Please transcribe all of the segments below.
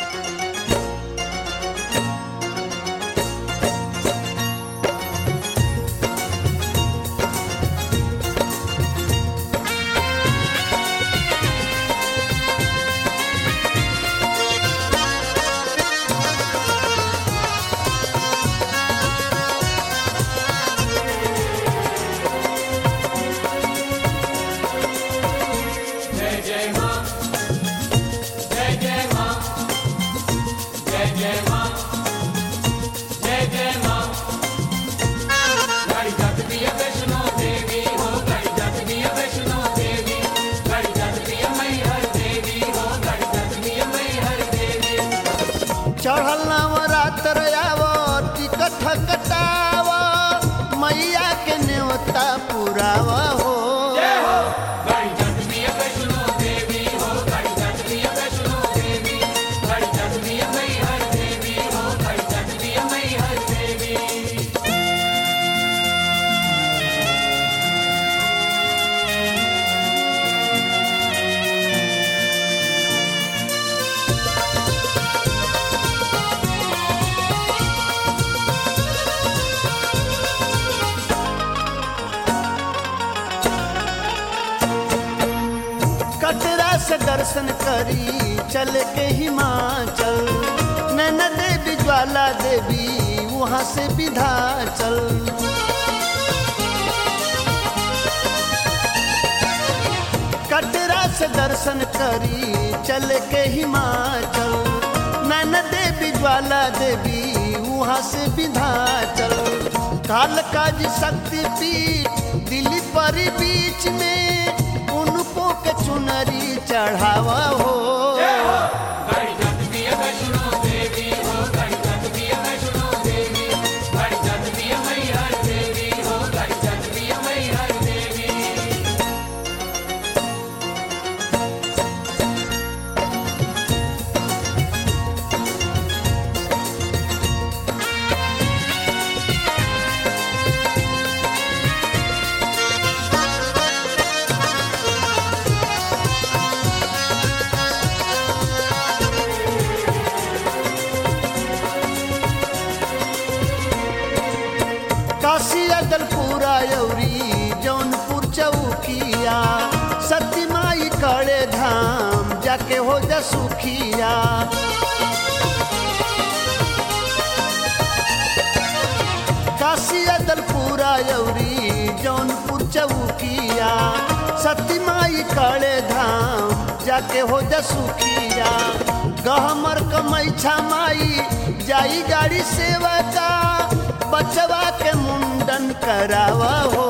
चढ़ल नवरात्र आव टिकट कटाव मैया के न्योता पुराव हो कटरा से दर्शन करी चल के हिमाचल नैना देवी ज्वाला देवी वहाँ से विधाचल कटरा से दर्शन करी चल के हिमाचल नैना देवी ज्वाला देवी वहाँ से विधाचल कालकाज शक्ति पीठ दिल्ली पर बीच में उनको के चुनरी चढ़ावा हो काशी अदलपुरा यौरी जौनपुर चौकिया सती माई कड़े धाम जाके हो जा सुखिया काशी अदलपुरा यौरी जौनपुर चौकिया सती माई कड़े धाम जाके हो जा सुखिया गहमर कमैछा माई जाई गाड़ी सेवा का बचवा के मुंडन करावा हो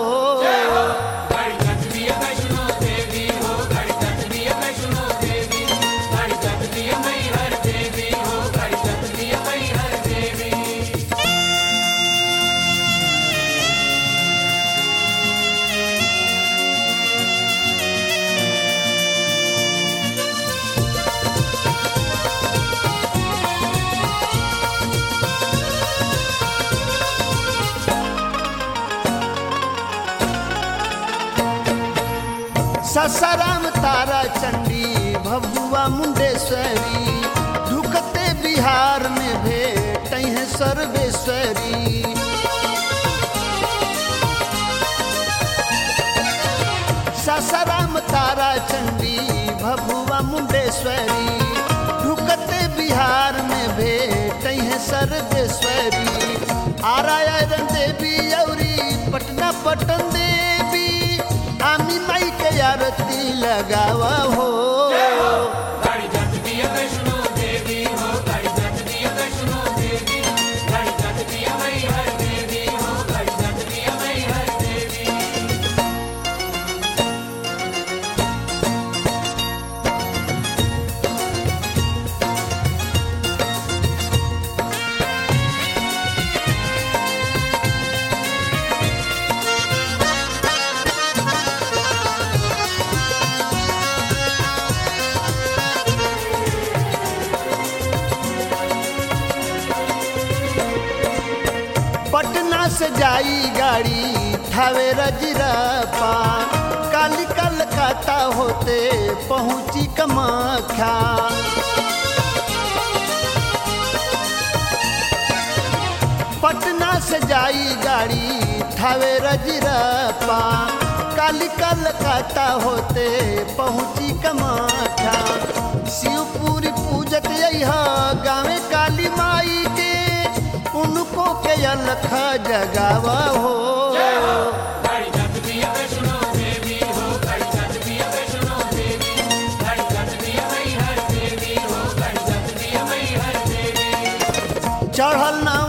ससाराम तारा चंडी भभुआ मुंडेश्वरी ढुकते बिहार में भेट है सर्वेश्वरी ससाराम तारा चंडी भभुआ मुंडेश्वरी ढुकते बिहार में भेट है सर्वेश्वरी आरायण देवी औरी पटना पटन देवी आमी माई के आरती लगावा हो पटना से जाई गाड़ी थावे रजरपा काली कलकत्ता होते पहुंची कमाख्या पटना से जाई गाड़ी थावे रजरप्पा काली कलकत्ता होते पहुँची कमाठा शिवपुरी पूजत यह गाँवे काली माई के उनको के अलख जगावा हो चढ़ल ना